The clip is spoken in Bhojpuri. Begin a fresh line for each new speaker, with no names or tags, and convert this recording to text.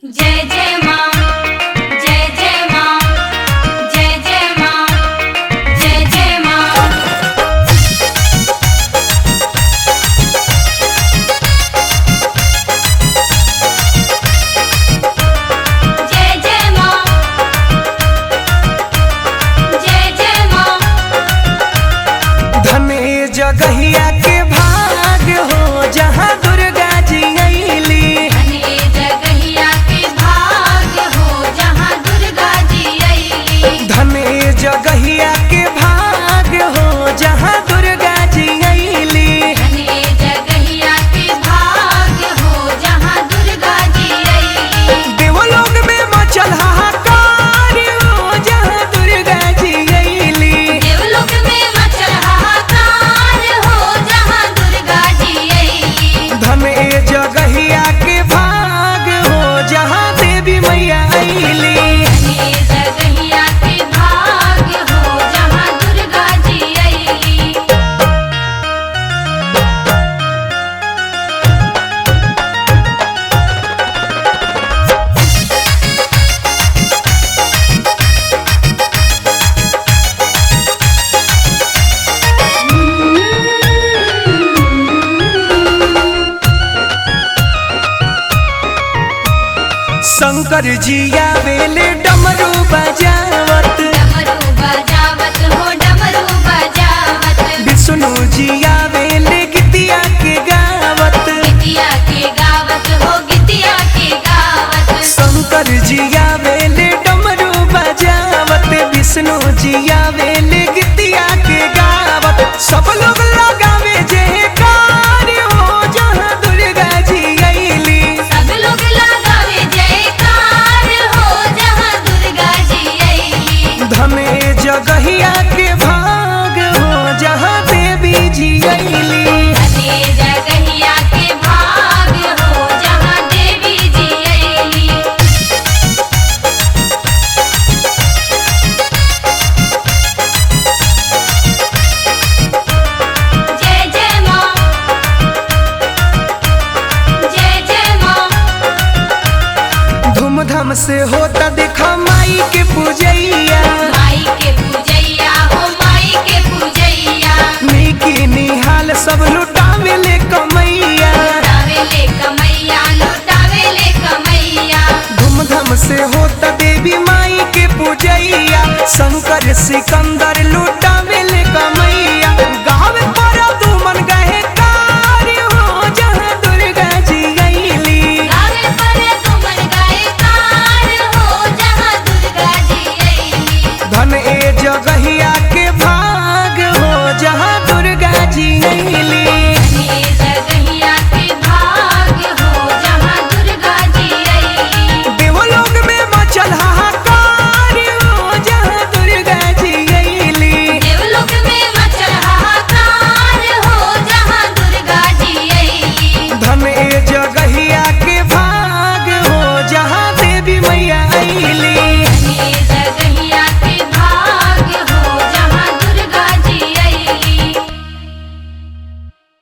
जय जय माँ जय जय माँ जय जय माँ जय जय माँ जय जय माँ जय जय माँ
धने जगहिया के भाग हो जहाँ दुर्गा जी अली
धने जगहिया के भाग्य हो जहाँ दुर्गा जी अइली
धने जगहिया के भाग हो जहाँ दुर्गा जी अली
धने जगहिया के भाग्य हो जहाँ दुर्गा जी अइली
देवलोक में मचल हाहाकार हो जहाँ दुर्गा जी अली
देवलोक में मचल हाहाकार हो जहाँ दुर्गा जी अइली
धने जगहिया के भाग हो जहाँ देवी मैया अली
धने जगहिया के भाग्य हो जहाँ दुर्गा जी अइली
शंकर जी आवेले डमरू बजावत
डमरू बजावत हो डमरू बजावत
विष्णु जी आवेले गीतिया के गावत
गितिया के गावत हो गितिया के गावत
शंकर जी आवेले डमरू बजावत विष्णु जी आवेले गीतिया के गावत सब लोग लगावे जे कार्य हो जहाँ दुर्गा जी अली
सब लोग लगावे जयकार हो जहाँ दुर्गा जी अइली
धने जगहिया के भाग हो जहाँ देवी जी अली
धने जगहिया के भाग्य हो जहाँ देवी जी अइली जय जय माँ जय जय माँ
धूमधाम से होता देखा माई के पूजैया
माई के पूजैया हो माई के पूजैया
नीकी निहाल सब लुट